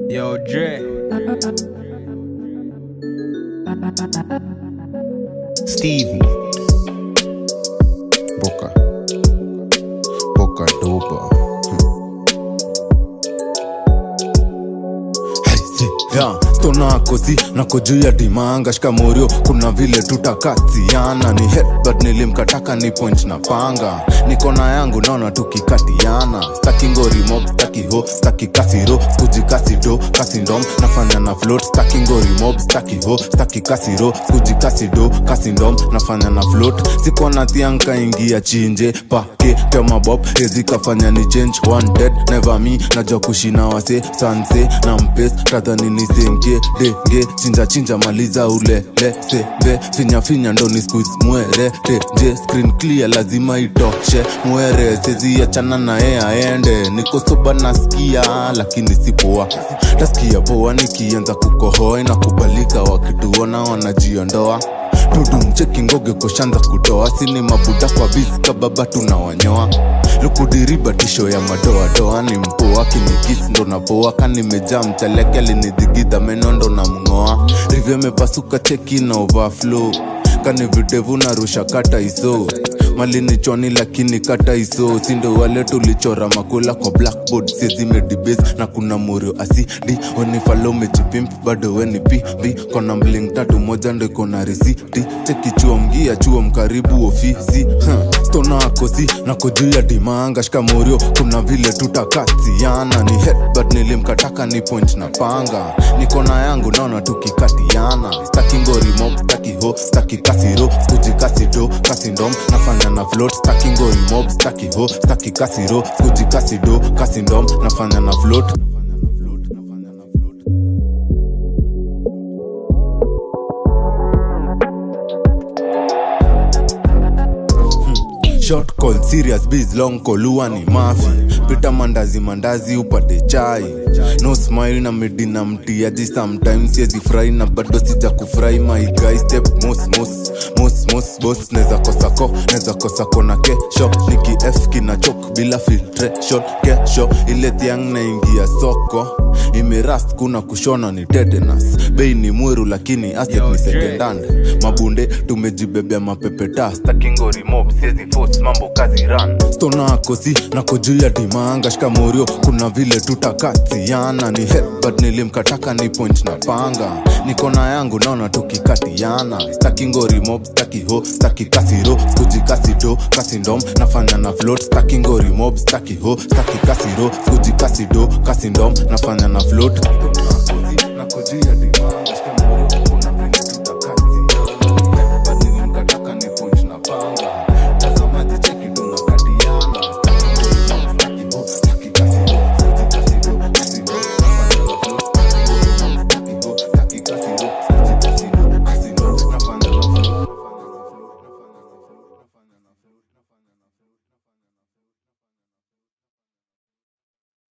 Yo, Dre. Stevie. Boca. Boca dopa. Yeah, stona kosi nako juu ya dimanga shikamorio kuna vile tutakatiana ni headbutt nilimkataka ni point na panga nikona yangu naona tukikatiana staki ngorimob staki ho staki kasiro skuji kasido kasindom nafanya na float staki ngorimob staki ho staki kasiro skuji kasido kasindom nafanya na float sikona thianka ingia chinje pake kemabob ezikafanya ni change one dead never me najua kushina wase sanse na mpes tadhani nisenge denge chinja chinja maliza ulele sebe finya finya ndo ni squeeze mwere teje screen clear lazima itoshe mwere sezi achana naye aende niko soba nasikia lakini sipoa tasikia poa nikianza kukohoa inakubalika wakituona wanajiondoa tudumcheki ngoge koshanza kutoa sini mabuda kwa visika baba tunawanyoa lukudiriba tisho ya madoadoa ni mpoa kinikisi ndo napoa kanimejaa mchaleke alinidhigidha meno ndo na mng'oa rivyo mepasuka cheki na overflow kani videvu narusha kata iso malini chwani lakini kata iso sindo wale tulichora makula kwa blackboard siezimedibes na kuna murio asidi onifalo mejipimp bado weni pipi kona mling tatu moja ndo ikona risiti cheki chuo mgia chuo mkaribu ofisi huh. stona akosi nako juu ya dimanga shikamorio kuna vile tutakatiana ni headbutt nilimkataka ni point na panga nikona yangu naona tukikatiana staki ngorimob staki ho staki kasiro skuji kasido kasindom nafanya na float staki ngorimob staki ho staki kasiro skuji kasido kasindom nafanya na float short call serious biz long call huwa ni mafi pita mandazi mandazi upate chai no smile na medina mtiaji sometimes siezi furahi na bado sija kufurahi my guy step mos mos mos mos boss neza kosako neza kosako na kesho niki f kina chok bila filtration kesho ile thiang naingia soko imerast kuna kushona ni tetanus bei ni mweru lakini asset Yo, ni Dre. secondhand mabunde tumejibebea mapepeta stakingorimob siezi force mambo kazi ran stona kosi nako juu ya dimanga shikamorio kuna vile tutakatiana ni headbutt nilimkataka ni point na panga nikona yangu naona tukikatiana staki ngorimob staki ho staki kasiro skuji kasido kasindom nafanya na float staki ngorimob staki ho staki kasiro skuji kasido kasindom nafanya na float Stona kosi, nako juu ya dimanga